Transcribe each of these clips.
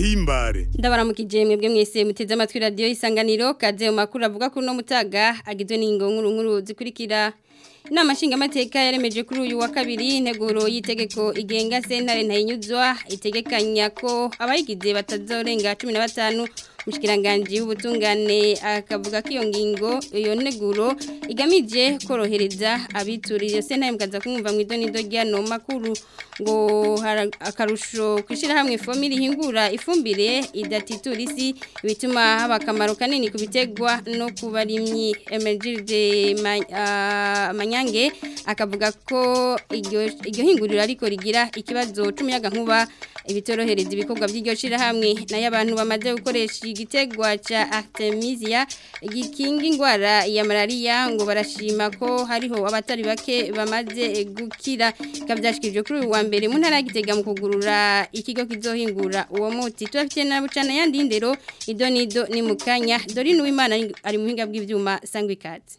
ndabahimbare ndabaramukije mwebwe mwese muteze amatwi radio isanganiro kaze mu makuru avuga ko no mutaga agizwe n'ingo nkuru nkuru zikurikira Inama nshingamateka yaremeje kuri uyu wa kabiri integuro y'itegeko igenga sentare ntayinyuzwa itegekanya ko abayigize batazorenga 15 Mushikiranganje w'ubutungane akavuga ko iyo ngingo iyo neguro igamije korohereza abituriye sentare mukaza kumva mu idonido ryano makuru ngo akarusho kwishira hamwe fomiri hingura ifumbire idatitura isi bituma haba akamaro kanini ku bitegwa no kubarimyi emergirde manyange akavuga ko iryo hinguriro ariko rigira ikibazo c'umuyaga nkuba ibitorohereza ibikorwa by'iryo shirahamwe nayo abantu bamaze gukoresha igitegwa ca Artemisia gikinga ingwara ya malaria ngo barashima ko hariho abatari bake bamaze gukira kavyashikije kuri uyu wa mbere mu ntara gitega mu kugurura ikigo kizohingura uwo muti tubafite na bucana yandi ndero idonido ni mukanya Dorine Uwimana ari mu hinga bw'ivyuma sangwe ikaze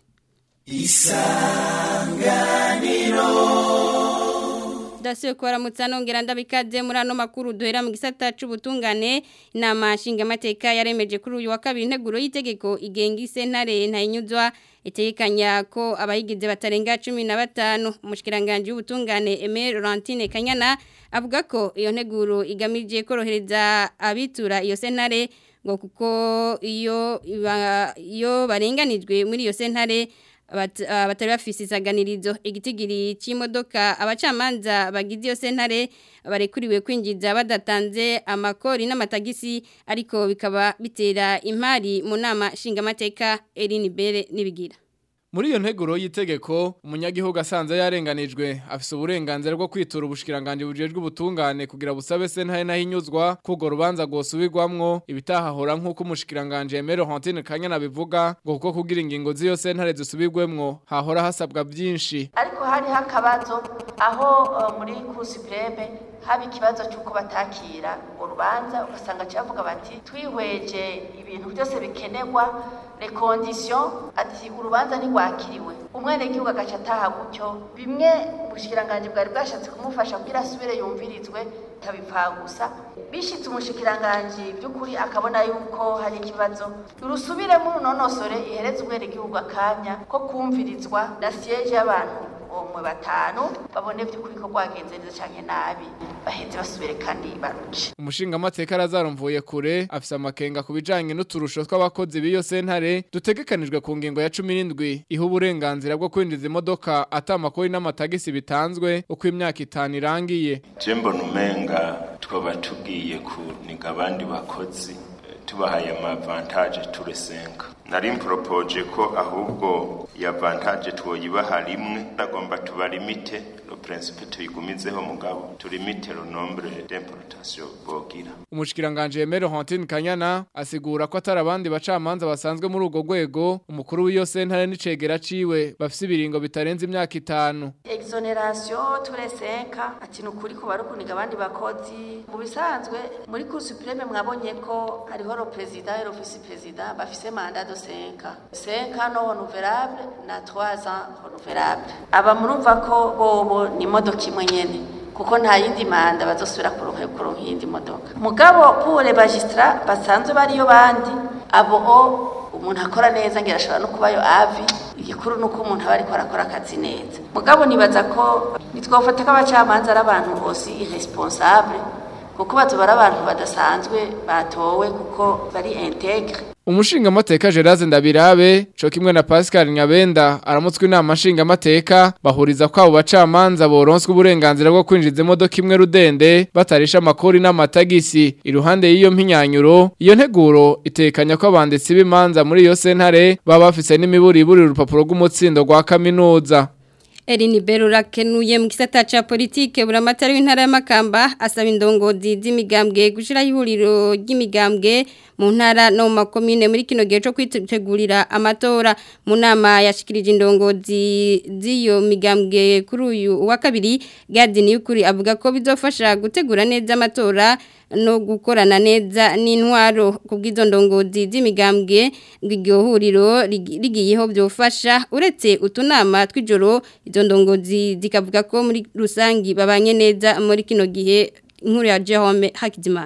Isanganiro dasiyo kwaramutsa nongera ndabikaze muri ano makuru duhera mu gisata c'ubutungane inama nshingamateka yaremeje kuri uyu wa kabiri integuro y'itegeko igenga isentare ntayinyuzwa itegekanya ko abayigize batarenga cumi na batanu umushikiranganje w'ubutungane Aimé Laurentine Kanyana avuga ko iyo nteguro igamije korohereza abitura iyo sentare ngo kuko iyo iyo barenganijwe muri iyo sentare batari bafise isaganirizo igitigiri cy'imodoka abacamanza bagize iyo sentare barekuriwe kwinjiza badatanze amakori n'amatagisi ariko bikaba bitera impari mu nama nshingamateka Eline Bere nibigira muri iyo nteguro y'itegeko umunyagihugu asanze yarenganijwe afise uburenganzira bwo kwitura ubushikiranganje bujejwe ubutungane kugira busabe sentare nahinyuzwa kugo rubanza gosubirwamwo ibitahahora nk'uko umushikiranganje Emero Hantine Kanyana bivuga ngo kuko kugira ingingo z'iyo sentare zisubirwemwo hahora hasabwa byinshi ariko hari hakabazo aho uh, muri Cour supreme haba ikibazo cy'uko batakira ngo rubanza ugasanga cyavuga bati twihweje ibintu byose bikenerwa les conditions ati urubanza ntigwakiriwe umwene gihugu agaca ataha gutyo bimwe ubushikiranganje bwari bwashatse kumufasha kugira asubire yumvirizwe tabipfa gusa bishitse umushikiranganje by'ukuri akabona yuko hari ikibazo urusubiremo runonosore ihereze umwene gihugu akanya ko kumvirizwa na siège y'abantu umwe batanu babone by'ukuri ko rwagenze neza cyane nabi baheze basubire kandi baruce umushinga amateka arazarumvuye kure afise amakenga ku bijanye n'uturusho tw'abakozi b'iyo sentare dutegekanijwe ku ngingo ya 17 iha uburenganzira bwo kwinjiza imodoka atamakori n'amatagisi bitanzwe uko imyaka itanu irangiye jembo numenga twaba tugiye kuniga abandi bakozi tubahaye amavantaje turesenga nari mporopoje ko ahubwo ya vantaje twoyibaha rimwe nagomba tubalimite lo principe tuyigumizeho mugabo tulimite lo nombre d'importation bogira umushikiranganje Emero Hantine Kanyana asigura ko atari abandi bacamanza basanzwe muri ugo rwego umukuru w'iyo sentare n'icegera ciwe bafise ibiringo bitarenze imyaka itanu exoneration turesenka ati nukuri ko barukuniga abandi bakozi mu bisanzwe muri Cour supreme mwabonye ko hariho ro president et vice president bafise mandat de 5 5 no renouvelable na 3 ans renouvelable aba murumva ko bobo ni modoka imwe nyene kuko nta yindi manda bazosubira kuronka kuronka iyindi modoka mugabo pour les magistrats basanzwe bariyo bandi abo umuntu akora neza ngira ashobora no kubayo avi igikuru nuko umuntu aba ariko arakora akazi neza mugabo nibaza ko nitwofata ko abacamanza ari abantu bose irresponsable kuko batubara abantu badasanzwe batowe kuko bari integre Umushinga mateka Gerard Ndabirabe co kimwe na Pascal Nyabenda aramutswe inama nshinga mateka bahuriza kwabo bacamanza boronswe uburenganzira bwo kwinjiza imodoka imwe rudende batarisha amakori n'amatagisi iruhande y'iyo mpinyanyuro iyo nteguro itekanya ko abanditsi b'imanza muri iyo sentare baba bafise n'imiburi iburi urupapuro rw'umutsindo rwa kaminuza Erini Berura kenuye mu gisata ca politike buramatari w'intara y'amakamba asaba indongozi z'imigambwe gushira ihuriro ry'imigambwe mu ntara no mu makomine muri kino gihe cyo kwitegurira amatora mu nama yashikirije indongozi z'iyo migambwe kuri uyu wa kabiri Gadini y'ukuri avuga ko bizofasha gutegura neza amatora no gukorana neza n'intwaro kubw'izo ndongozi z'imigambwe ng'iryo huriro rigiyeho byofasha uretse utunama tw'ijoro izo ndongozi zikavuga ko muri rusangi babanye neza muri kino gihe inkuru ya Jerome Hakizimana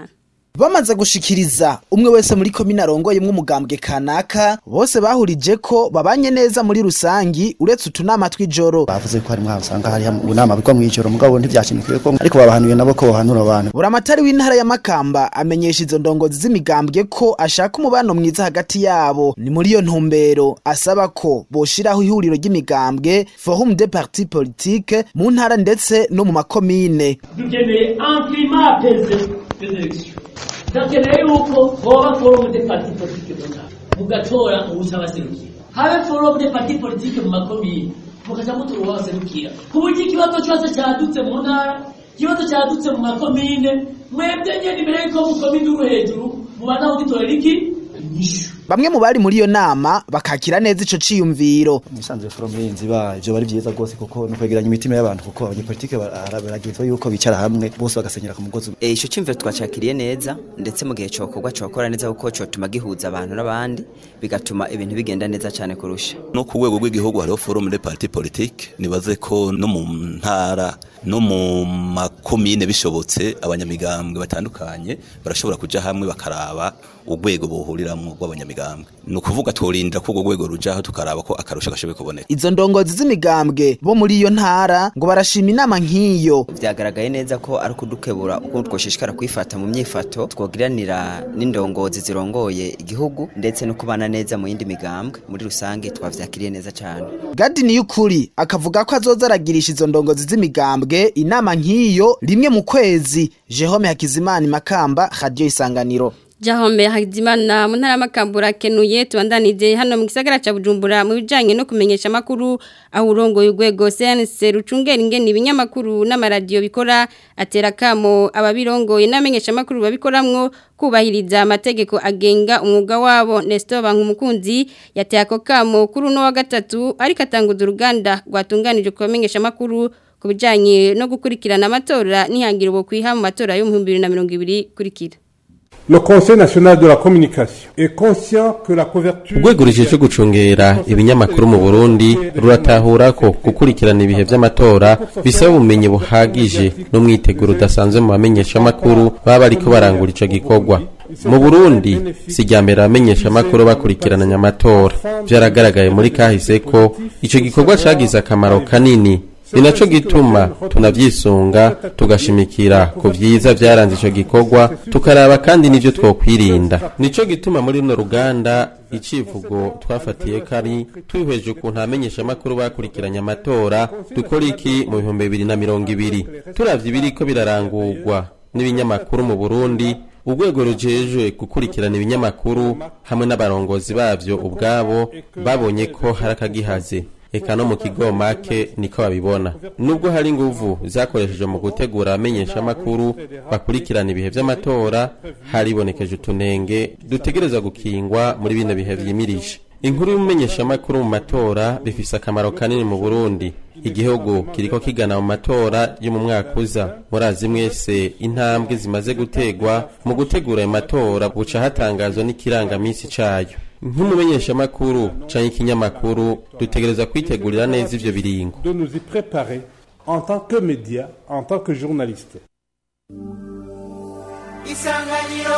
bamaze gushikiriza umwe wese muri komine arongoye umugambwe kanaka bose bahurije ko babanye neza muri rusangi uretse utunama tw'ijoro bavuze ko hari mwaho usanga hari unama bigwa mu ijoro mugabo ntivyashimikiwe ko ariko babahanuye nabo ko bohanura abantu buramatari w'intara ya makamba amenyesha izo ndongozi z'imigambwe ko ashaka umubano mwiza hagati yabo ni muri iyo ntumbero asaba ko boshiraho ihuriro ry'imigambwe forum de parti politique mu ntara ndetse no mu makomine dukeneye un climat apaisé des élections ndakeneye yuko hoba forum de parti politique mu ntara mugatora uwuca abaserukira habe forum de parti politique mu makomine mukaja mutora uwabaserukira ku buryo ikibazo cyose cyadutse mu ntara ikibazo cyadutse mu makomine mwebwe nyene imbere yuko mukomine uri hejuru mubanza kugitorera iki inyishu bamwe mu bari muri iyo nama bakakira neza ico ciyumviro nisanzwe forum y'inzi ba ivyo bari vyiza rwose kuko no kwegeranya imitima y'abantu kuko abanyepolitike baragizwe yuko bicara hamwe bose bagasenyera ku mugozi Eh ico cimviro twacakiriye neza ndetse mu gihe cokorwa cokora neza kuko cotuma gihuza abantu n'abandi bigatuma ibintu bigenda neza cyane kurusha no ku rwego rw'igihugu hariho forum de parti politique nibaze ko no mu ntara no mu makomine bishobotse abanyamigambwe batandukanye barashobora kuja hamwe bakaraba urwego bohuriramwo rw'abanyamigambwe ni ukuvuga tworindira ko urwo rwego rujaho tukaraba ko akarusho gashoboye kuboneka izo ndongozi z'imigambwe bo muri iyo ntara ngo barashima inama nk'iyo vyagaragaye neza ko ari kudukebura uko twoshishikara kwifata mu myifato twogiranira n'indongozi zirongoye igihugu ndetse no kubana neza mu yindi migambwe muri rusange twavyakiriye neza cyane gadi niyukuri akavuga ko azoza aragirisha izo ndongozi z'imigambwe inama nk'iyo rimwe mu kwezi jehome hakizimana makamba radio isanganiro Jahombe Hakizimana mu ntara makambura kenuye tubandanije hano mu gisagara ca Bujumbura mu bijanye no kumenyesha makuru aho urongo y'ugwego CNC rucungera ingene ibinyamakuru n'amaradiyo bikora atera kamo ababirongoye n'amenyesha makuru babikoramwo kubahiriza amategeko agenga umwuga wabo Nestor Bankumukunzi yateye ako kamo kuri uno wa gatatu ariko atanguza uruganda rwatunganije kubamenyesha makuru ku bijanye no gukurikirana amatora nihangiro bo kwiha mu matora yo mu 2020 kurikira Le Conseil national de la communication est conscient que la couverture urwego rujejwe gucungera ibinyamakuru mu Burundi ruratahura ko gukurikirana ibihe vy'amatora bisaba ubumenyi buhagije n'umwiteguro udasanzwe mu bamenyeshamakuru baba bariko barangura ico gikorwa mu Burundi si rya mbere abamenyeshamakuru bakurikirananya amatora vyaragaragaye muri kahise ko ico gikorwa cagize akamaro kanini ni naco gituma tunavyisunga tugashimikira ku vyiza vyaranze ico gikorwa tukaraba kandi n'ivyo twokwirinda nico gituma muri runo ruganda icivugo twafatiye kari twihweje ukuntu abamenyeshamakuru bakurikiranye amatora dukora iki mu bihumbi bibiri na mirongo ibiri turavye ibiriko birarangurwa n'ibinyamakuru mu burundi urwego rujejwe gukurikirana ibinyamakuru hamwe n'abarongozi bavyo ubwabo babonye ko hari akagihaze eka no mu kigo make niko babibona nubwo hari inguvu zakoreshejwe mu gutegura abamenyeshamakuru bakurikirana ibihe vy'amatora haribonekeje utunenge dutegerezwa gukingwa muri bino bihe vyimirije inkuru y'umumenyeshamakuru mu matora bifise akamaro kanini mu burundi igihugu kiriko kigana mu matora yo mu mwaka uza murazi mwese intambwe zimaze gutegwa mu gutegura ayo matora buca hatangazwa n'ikirangamisi cayo nk'umumenyeshamakuru canke ikinyamakuru dutegereza kwitegurira neza ivyo biringo de nous y préparer en tant que média, en tant que journaliste. isanganiro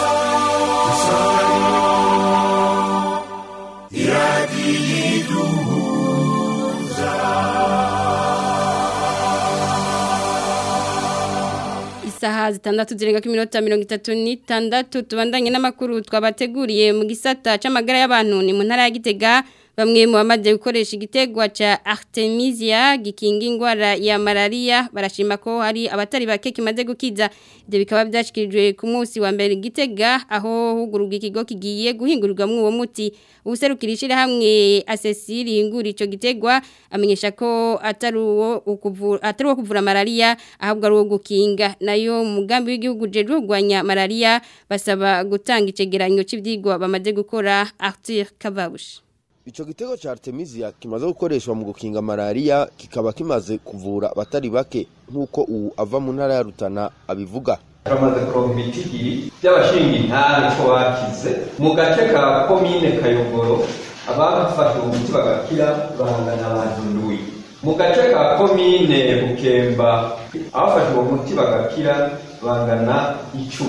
isaha zitandatu zirenga ku minota mirongo itatu n'itandatu tubandanye n'amakuru twabateguriye mu gisata c'amagara y'abantu ni mu ntara ya Gitega bamwe mu bamaze gukoresha igitegwa ca Artemisia gikinga ingwara ya malaria barashima ko hari abatari bake kimaze gukiza ibyo bikaba byashikirijwe ku munsi wa mbere Gitega aho hugururwa ikigo kigiye guhingurirwamo uwo muti userukira ishirahamwe asesiri ingura ico gitegwa amenyesha ko atari uwo ukuvura atari uwo kuvura malaria ahubwo ari uwo gukinga nayo mugambi w'igihugu jeje kurwanya malaria basaba gutanga icegeranyo cy'ivyigwa bamaze gukora Arthur Kavabushi Ico gitego ca Artemisia kimaze gukoreshwa mu gukinga malaria kikaba kimaze kuvura abatari bake nk'uko ubu ava mu ntara ya Rutana abivuga turamaze kuronka ibitigiri by'abashinga intare ko bakize mu gace ka komine kayogoro abafashe umuti bagakira bangana abantu ndwi mu gace ka komine bukemba abafashe uwo muti bagakira bangana icumi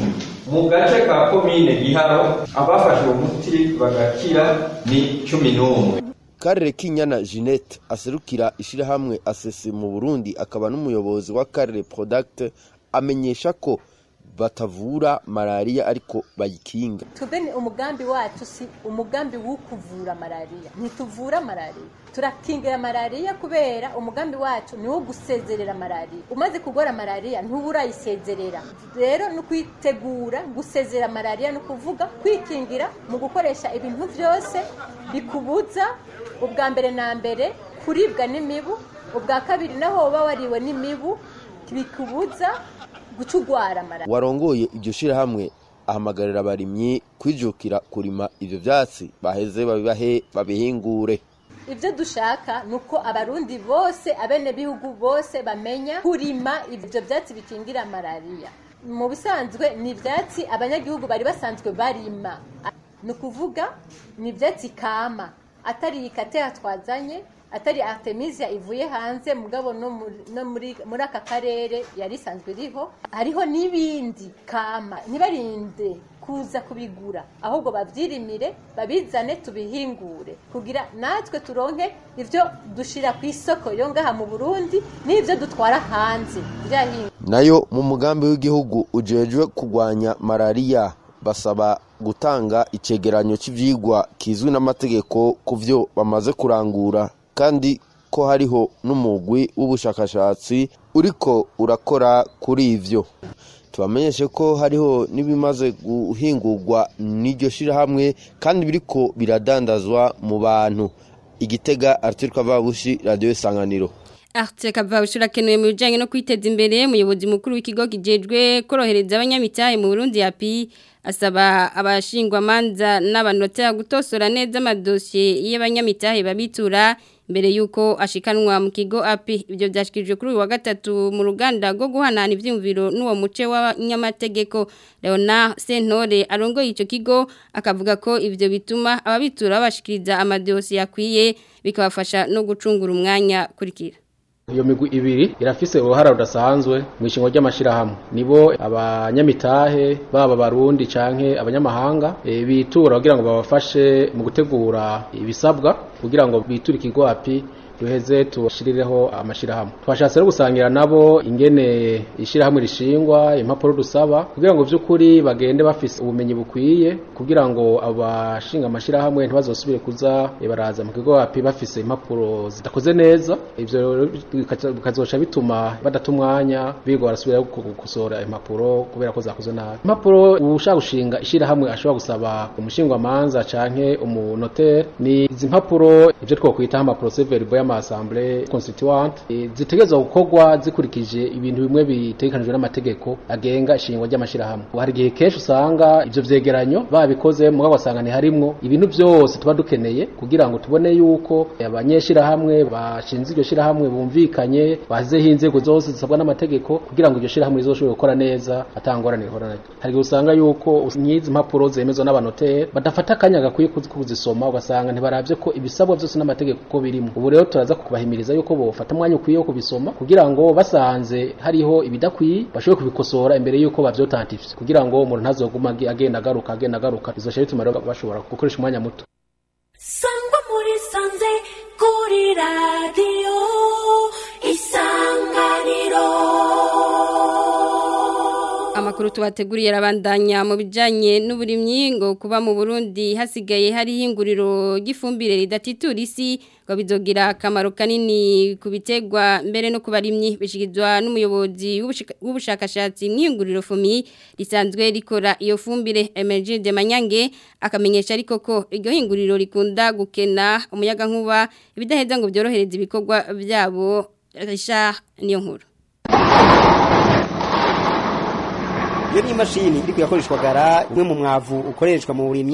mu gace ka komine giharo abafashe uwo muti bagakira ni cumi n'umwe Karere Kinyana Jeanette aserukira ishirahamwe asese mu Burundi akaba n'umuyobozi wa Karere Product amenyesha ko batavura malaria ariko bayikinga. tubeni umugambi wacu si umugambi wo kuvura malaria ntituvura malaria turakingira malaria kubera umugambi wacu ni wo gusezerera malaria umaze kugora malaria ntuburayisezerera rero ni ukwitegura gusezera malaria ni ukuvuga kwikingira mu gukoresha ibintu byose bikubuza ubwa mbere na mbere kuribwa n'imibu ubwa kabiri naho woba wariwe n'imibu bikubuza guca urwara malaria Warongoye iryo shirahamwe ahamagarira abarimyi kwijukira kurima ivyo vyatsi baheze babibahe babihingure. ibyo dushaka ni uko abarundi bose abenegihugu bose bamenya kurima ibyo byatsi bikingira malariya mu bisanzwe ni ibyatsi abanyagihugu bari basanzwe barima ni ukuvuga ni ibyatsi kama atari ikateha twazanye atari artemisia ivuye hanze mugabo no muri- no muri muri aka karere yari isanzwe iriho hariho n'ibindi kama ntibarinde kuza kubigura ahubwo babyirimire babizane tubihingure kugira natwe turonke ibyo dushira ku isoko yo ngaha mu Burundi n'ibyo dutwara hanze byahinga Nayo mu mugambi w'igihugu ujejwe kugwanya malaria basaba gutanga icegeranyo cy'ivyigwa kizwi n'amategeko ku vyo bamaze kurangura kandi ko hariho n'umugwi w'ubushakashatsi uriko urakora kuri ivyo tubamenyeshe ko hariho n'ibimaze guhingurwa n'iryo shirahamwe kandi biriko biradandazwa mu bantu igitega Arthur Kavabushi radio isanganiro Arte kavabushura kenuye mu bijanye no kwiteza imbere umuyobozi mukuru w'ikigo kijejwe korohereza abanyamitahe mu Burundi yapi asaba abashingwa manza n'abanotera gutosora neza amadosiye y'abanyamitahe babitura mbere yuko ashikanwa mu kigo api ibyo byashikirijwe kuri uyu wa gatatu mu ruganda rwo guhanana ivyumviro n'uwo muce w'abanyamategeko Leona Sentore arongoye ico kigo akavuga ko ivyo bituma ababitura babashikiriza amadosiye akwiye bikabafasha no gucungura umwanya kurikira iyo migwi ibiri irafise uruhara rudasanzwe mu ishingo ry'amashirahamwe nibo abanyamitahe baba barundi canke abanyamahanga e, bitura kugira ngo babafashe mu gutegura ibisabwa kugira ngo biture ikigo api duheze tubashirireho amashirahamwe twashatse no gusangira nabo ingene ishirahamwe rishingwa impapuro dusaba kugira ngo vy'ukuri bagende bafise ubumenyi bukwiye kugira ngo abashinga amashirahamwe ntibazosubire kuza eh, baraza mu kigo api bafise impapuro zidakoze neza ivyo rero bikaca- bikazoca bituma badata umwanya biga barasubira gukosora impapuro kubera ko zakoze nabi impapuro ushaka gushinga ishirahamwe ashobora gusaba umushingwamanza canke umunotere ni izi mpapuro ivyo twokwita amaprocès verbal y'amaassemblée constituante eh, zitegerezwa gukorwa zikurikije ibintu bimwe bitegekanijwe n'amategeko agenga ishingwa ry'amashirahamwe hari igihe kenshi usanga ivyo vyegeranyo babikoze mugabo ugasanga ntiharimwo ibintu vyose tuba dukeneye kugira ngo tubone yuko abanyeshirahamwe bashinze iryo shirahamwe bumvikanye bashyizeho inzego zose zisabwa n'amategeko kugira ngo iryo shirahamwe rizoshobore gukora neza atangorane rihora naryo hari igihe usanga yuko nk'izi mpapuro zemezwa n'abanoteri badafata akanya gakwiye kuzi- kuzisoma ugasanga ntibaravye ko ibisabwa byose n'amategeko ko birimo ubu rero turaza kubahimiriza yuko bofata umwanya ukwiye wo kubisoma kugira ngo basanze hariho ibidakwiye bashobore kubikosora imbere yuko bavyotantifye kugira ngo umuntu ntazoguma agi- agenda agaruka agenda agaruka bizoca bituma rero bashobora gukoresha umwanya muto sangwa muri sanze kuri radiyo isanganiro Amakuru tubateguriye arabandanya mu bijanye n'uburimyi ngo kuba mu Burundi hasigaye hari hinguriro gifumbire ridatitura isi ngo bizogira akamaro kanini ku bitegwa mbere no kubarimyi bishigizwa n'umuyobozi w'ubushika- w'ubushakashatsi mw'ihinguriro fumi risanzwe rikora iyo fumbire Emergile de Manyange akamenyesha ariko ko iryo hinguriro rikunda gukena umuyaga nkuba ibidaheza ngo byorohereze ibikorwa byabo Richard niyo nkuru iyo ni imashini iri kuyakoreshwa gara umwe mu mwavu ukoreshwa mu burimyi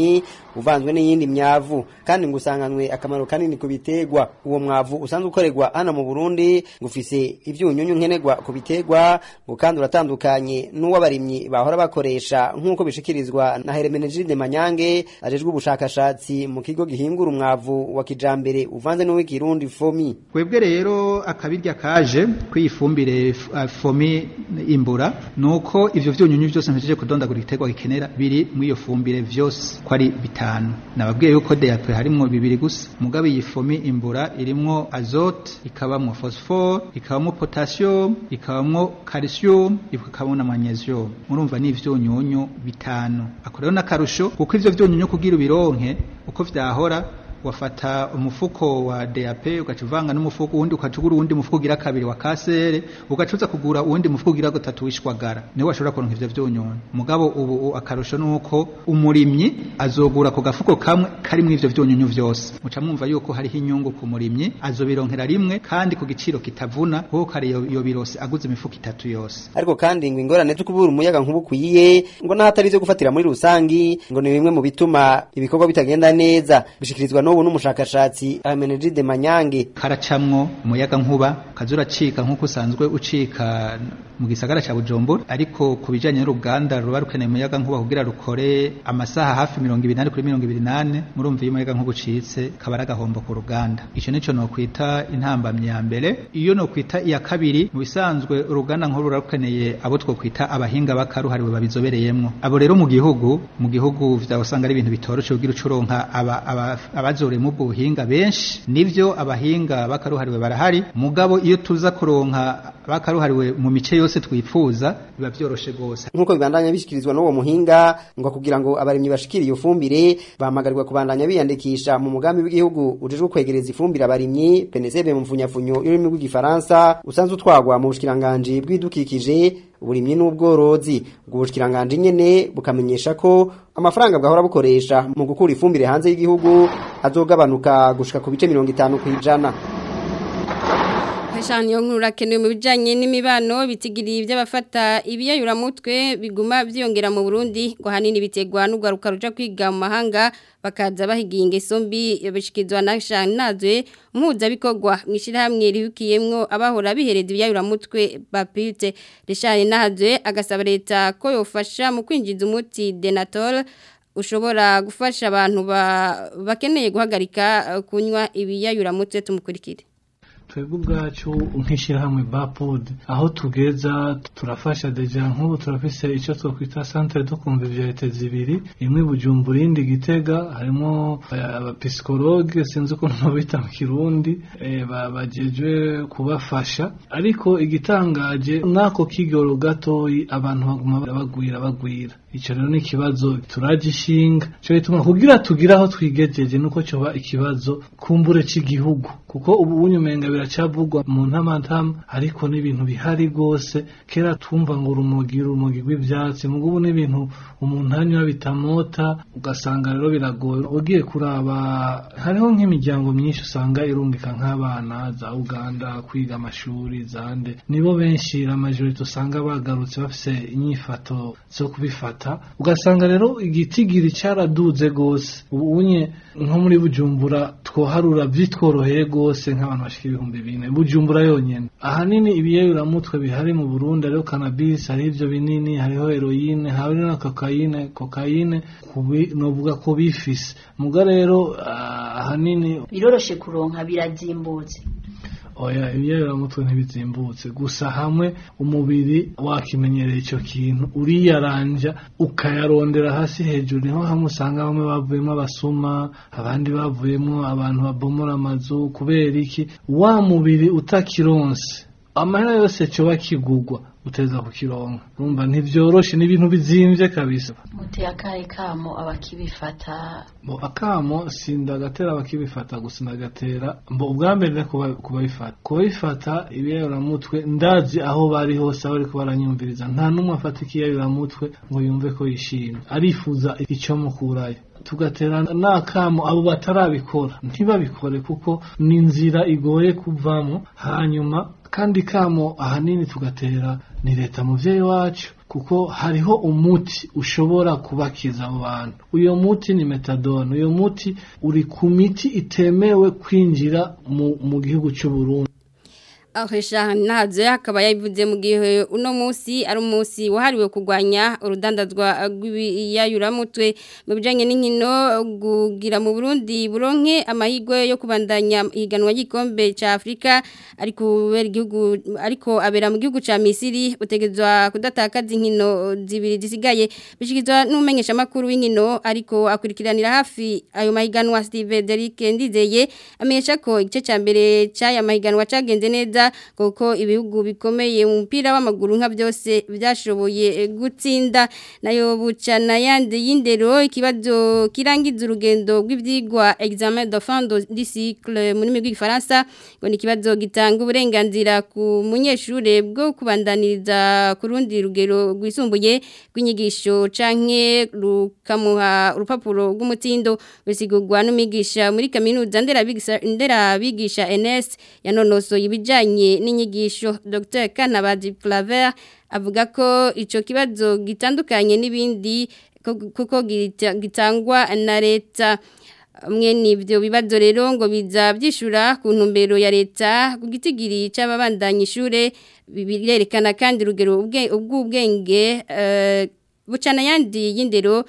uvanzwe n'iyindi myavu kandi ngo usanganywe akamaro kanini ku biterwa uwo mwavu usanzwe ukorerwa hano mu Burundi ngo ufise ivyunyunyu nkenerwa ku biterwa ngo kandi uratandukanye n'uw'abarimyi bahora bakoresha nk'uko bishikirizwa na Hermenegilde Manyange ajejwe ubushakashatsi mu kigo gihingura umwavu wa kijambere uvanze n'uw'ikirundi fomi twebwe rero akabirya kaje kwifumbire fomi imbura nuko ivyo vyunyunyu byose mpejeje kudondagura igiterwa gikenera biri muri iyo fumbire vyose ko ari bitanu nababwiye yuko DAP harimwo bibiri gusa mugabo iyi fomi imbura irimwo azote ikabamwo phosphore ikabamwo potassium ikabamwo calcium ikabamwo na magnesium murumva ni ivyunyunyu bitanu ako rero nakarusho kuko ivyo vyunyunyu kugira ubironke uko vyahora wafata umufuko wa DAP ugaca uvanga n'umufuko uwundi ukacugura uwundi mufuko ugira kabiri wa kasere ugacuza kugura uwundi mufuko ugira gatatu wishwagara niho washobora kuronka ivyo vyonyona mugabo ubu akarusho nuko umurimyi azogura ku gafuko kamwe karimwo ivyo vyonyunyu vyose muca mwumva yuko hariho inyungu ku murimyi azobironkera rimwe kandi ku giciro kitavuna kuko kare iyo birose aguze imifuko itatu yose ariko kandi ngo ingorane zo kubura umuyaga nkuba ukwiye ngo n'ahatari ivyo gufatira muri rusangi ngo ni bimwe mu bituma ibikorwa bitagenda neza bishikirizwa n'ubu n'umushakashatsi Amenegide Manyange karacamwo umuyaga nkuba kazura cika nkuko usanzwe ucika mu gisagara ca Bujumbura ariko ku bijanye n'uruganda ruba rukeneye umuyaga nkuba kugira rukore amasaha hafi 280 kuri 280 murumva iyo umuyaga nkuba ucitse kabara gahombo ku ruganda ico nico no kwita intambamye ya mbere iyo no kwita iya kabiri mu bisanzwe uruganda nkuru rukeneye abo two kwita abahinga bakaruhariwe babizobereyemwo abo rero mu gihugu mu gihugu vya usanga ari ibintu bitoroshe kugira ucuronka aba, aba, abazoremo ubwo buhinga benshi nivyo abahinga bakaruhariwe barahari mugabo iyo tuza kuronka bakaruhariwe mu mice yose twifuza biba vyoroshe gose nkuko bibandanya bishikirizwa n'uwo muhinga ngo kugira ngo abarimyi bashikire iyo fumbire bahamagarirwa kubandanya biyandikisha mu mugambi w'igihugu ujejwe kwegereza ifumbire abarimyi PNSB mu mfunyafunyo y'ururimi rw'igifaransa usanzwe utwagwa mu bushikiranganje bw'idukikije uburimyi n'ubworozi ubwo bushikiranganje nyene bukamenyesha ko amafaranga bwahora bukoresha mu gukura ifumbire hanze y'igihugu azogabanuka gushika ku bice 50 kwijana Hashani yo nkuru rakenewe mu bijanye n'imibano bitigiriye by'abafata ibiyayura mutwe biguma vyongera mu Burundi ngo hanini bitegwa n'ugaruka ruja kwiga mu mahanga bakaza bahigiye ingeso mbi bishikizwa na Shanazwe muza bikogwa mwishirahamwe rihukiyemwo abahora bihereza ibiyayura mutwe bapite Rishani Nahazwe agasaba leta ko yofasha mu kwinjiza umuti Denatol ushobora gufasha abantu bakeneye guhagarika kunywa ibiyayura mutwe tumukurikire twebwe ubwacu nk'ishyirahamwe bapod aho tugeza turafasha deja nk'ubu turafise icyo twakwita centre de convivialité zibiri imwe bujumbura indi gitega harimo abapisikologe sinzi ukuntu babita mu kirundi bagejwe kubafasha ariko igitangaje n'ako kigoro gatoyi abantu baguma bagwira bagwira icyo rero ni ikibazo turagishinga cyo bituma kugira tugire aho twigejeje nuko cyoba ikibazo kumbure cy'igihugu kuko ubu unyumenga biracavugwa mu ntamatama ariko n'ibintu bihari rwose kera twumva ngo urumogi urumogi rw'ibyatsi mugo ubu n'ibintu umuntu anywa bitamota ugasanga rero biragoye ugiye kuraba hariho nk'imiryango myinshi usanga irungika nk'abana za uganda kwiga amashuri zande nibo benshi amajorite usanga bagarutse bafise inyifato zo kubifata ugasanga rero igitigiri cyaraduze rwose ubu unye nko muri bujumbura twoharura byitworoheye rwose nk'abantu bashika ibihumbi bine bujumbura yonyene ahanini ibiyayuramutwe bihari mu burundi hariho cannabis hari ivyo binini hariho heroine hariho na kokayine kokayine novuga ko bifise muga rero ahanini biroroshe kuronka birazimbutse oya ibiyayuramutwe ntibizimbutse gusa hamwe umubiri wakimenyereye icyo kintu uriyaranja ukayarondera hasi hejuru niho hamwe usanga bamwe bavuyemo abasuma abandi bavuyemo abantu babomora amazu kubera iki wa mubiri utakironse amahera yose cyoba kigugwa uteza kukironka urumva ntivyoroshe n'ibintu bizimvye kabisa muteye akahe kamo abakibifata bo akamo sindagatera abakibifata gusa ndagatera mbo ubwa mbere kubabifata kubabifata ibiyayuramutwe ndazi aho bari hose aho bariko baranyumviriza nta n'umwe afata ikiyayuramutwe ngo yumve ko yishimye arifuza icyo mukurayo tugatera n'akamo abo batarabikora ntibabikore kuko ni inzira igoye kuvamo hanyuma kandi kamo ahanini tugatera ni leta muvyeyi wacu kuko hariho umuti ushobora kubakiza abo bantu uyo muti ni metadone uyo muti uri ku miti itemewe kwinjira mu, mu gihugu cy'u Burundi Ahisha nazo akaba yabivuze mu gihe uno munsi ari umunsi wahariwe kurwanya urudandazwa rw'ibiyayuramutwe mu bijanye n'inkino gugira mu Burundi buronke amahigwe yo kubandanya ihiganwa y'igikombe ca Afrika ariko kubera igihugu ariko abera mu gihugu ca Misiri utegezwa kudatakaza inkino zibiri zisigaye bishikizwa n'umenyesha makuru w'inkino ariko akurikiranira hafi ayo mahiganwa Steve Derrick Ndizeye amenyesha ko igice ca mbere c'aya mahiganwa cagenze neza kuko ibihugu bikomeye mu mupira w'amaguru nka byose byashoboye gutsinda nayo bucana yandi y'indero ikibazo kirangiza urugendo rw'ibyigwa examen de fin du cycle mu rurimi rw'igifaransa ngo ni ikibazo gitanga uburenganzira ku munyeshuri bwo kubandaniriza ku rundi rugero rwisumbuye rw'inyigisho canke rukamuha urupapuro rw'umutindo rusigurwa n'umwigisha muri kaminuza nderabigisha NS yanonosoye ibijanye n'inyigisho Dr Kanabazi Flaver avuga ko ico kibazo gitandukanye n'ibindi kuko gitangwa na leta mwe nivyo bibazo rero ngo biza byishura ku ntumbero ya leta ku gitigiri c'ababandanya ishure birerekana kandi urugero ubw'ubwenge bucana yandi y'indero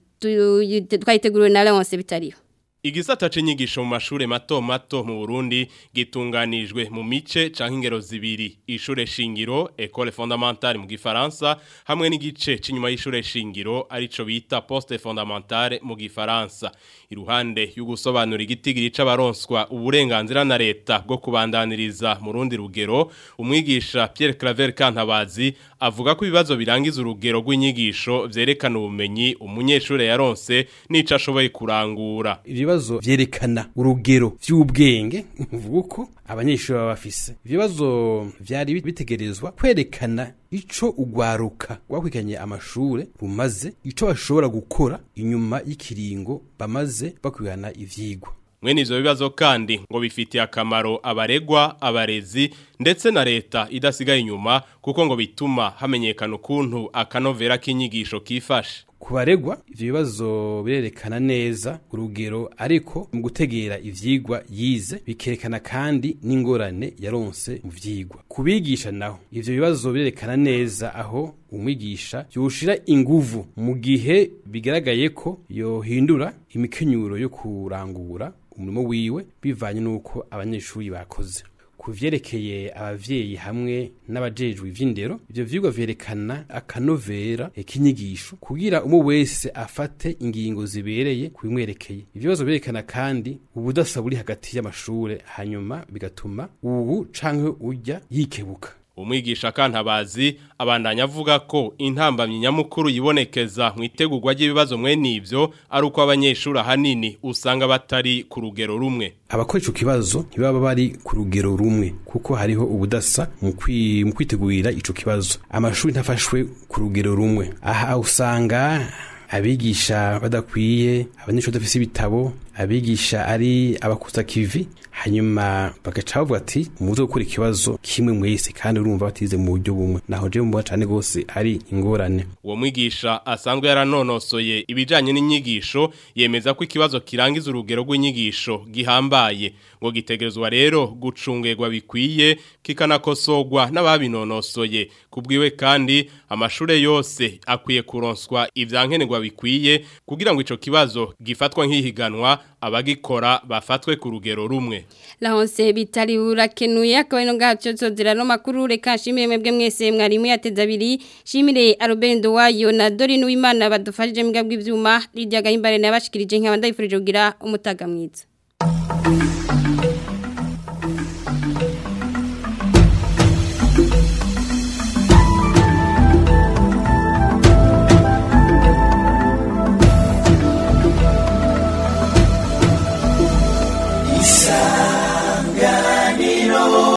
twayiteguriwe na Leonce bitariho Igisata c'inyigisho mu mashure mato mato mu Burundi gitunganijwe mu mice canke ingero zibiri ishure shingiro école fondamentale mu gifaransa hamwe n'igice c'inyuma y'ishure shingiro arico bita poste fondamentale mu gifaransa iruhande y'ugusobanura igitigiri c'abaronswa uburenganzira na leta bwo kubandaniriza mu rundi rugero umwigisha Pierre Claver Kantabazi avuga ko ibibazo birangiza urugero rw'inyigisho vyerekana ubumenyi umunyeshure yaronse n'ico ashoboye kurangura ibibazo vyerekana urugero vy'ubwenge mvuga uko abanyeshuri baba bafise ibibazo vyari bitegerezwa kwerekana ico ugwaruka rwakwikanye amashure rumaze ico bashobora gukora inyuma y'ikiringo bamaze bakwigana ivyigwa mwene ivyo bibazo kandi ngo bifitiye akamaro abaregwa abarezi ndetse na leta idasigaye inyuma kuko ngo bituma hamenyekana ukuntu akanovera k'inyigisho kifashe ku baregwa ivyo bibazo birerekana neza urugero ariko mu gutegera ivyigwa yize bikerekana kandi n'ingorane yaronse mu vyigwa kubigisha naho ivyo bibazo birerekana neza aho umwigisha yoshira inguvu mu gihe bigaragaye ko yohindura imikenyuro yo kurangura umurimo wiwe bivanye n'uko abanyeshuri bakoze ku vyerekeye abavyeyi hamwe n'abajejwe ivy'indero ivyo vyigwa vyerekana akanovera k'inyigisho kugira umwe wese afate ingingo zibereye kubimwerekeye ivyo bibazo vyerekana kandi ubudasa buri hagati y'amashure hanyuma bigatuma ubu canke urya yikebuka umwigisha kantabazi abandanya avuga ko intambamyi nyamukuru yibonekeza mu itegurwa ry'ibibazo mwene ivyo ari uko abanyeshuri ahanini usanga batari ku rugero rumwe abakora ico kibazo ntibaba bari ku rugero rumwe kuko hariho ubudasa mu kwitegurira ico kibazo amashuri ntafashwe ku rugero rumwe aha usanga abigisha badakwiye abanyeshuri badafise ibitabo abigisha ari abakuza kivi hanyuma bagaca bavuga ati muze gukora ikibazo kimwe mwese kandi urumva batize mu buryo bumwe naho je mbona cyane gose ari ingorane uwo mwigisha asanzwe yaranonosoye ibijanye n'inyigisho yemeza ko ikibazo kirangiza urugero rw'inyigisho gihambaye ngo gitegerezwa rero gucungerwa bikwiye kikanakosogwa n'ababinonosoye kubwiwe kandi amashure yose akwiye kuronswa ivyankenerwa bikwiye kugira ngo ico kibazo gifatwa nk'ihiganwa abagikora bafatwe ku rugero rumwe Lahonse bitari urakenuye akaba ino gacho tozira no makuru reka shimire mwebwe mwese mwarimu yateza abiri shimire Arobendo wayo na Dorine Uwimana badufashije mbwa bw'ivyuma Lydia Gahimbare nabashikirije nk'abandayifurije kugira umutaga mwiza